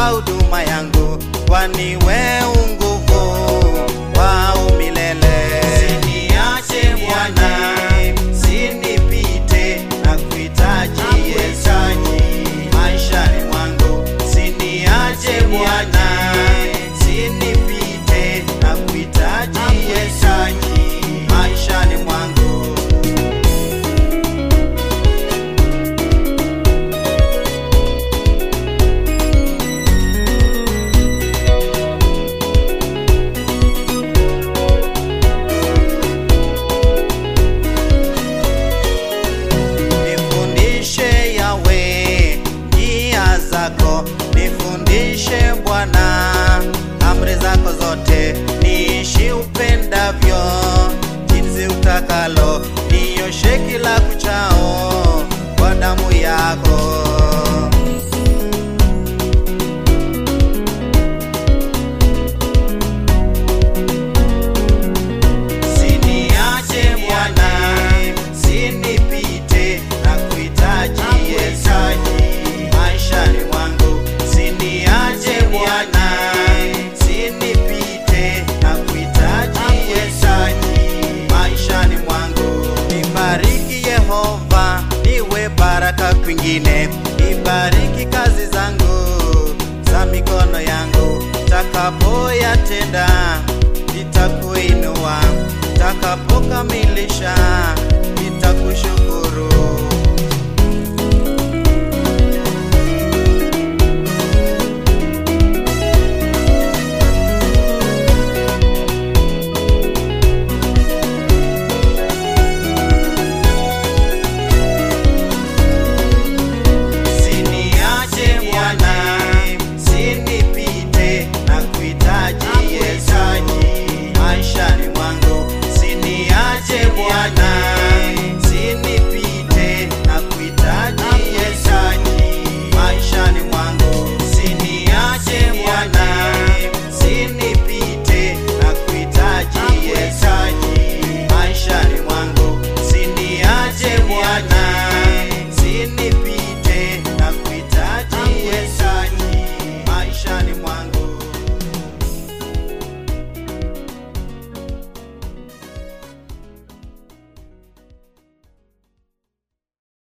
huduma yangu, kwani we unguvu wa umilele. Siniache Bwana, sinipite na kuhitaji Yesu maishani mwangu. Siniache Bwana, sinipite na kuhitaji Yesu maishani mwangu. Nifundishe Yawe njia zako, nifundishe Bwana amri zako zote, niishi upendavyo jinsi utakalo, nioshe kila kuchao kwa damu yako. Siniache Bwana, sinipite na kuhitaji Yesu maishani mwangu. Siniache Bwana, sinipite na kuhitaji Yesu maishani mwangu. Nibariki Yehova, niwe baraka kwingine. Nibariki kazi zangu za mikono yangu, takapoyatenda nitakuinua, takapokamilisha nitakushukuru.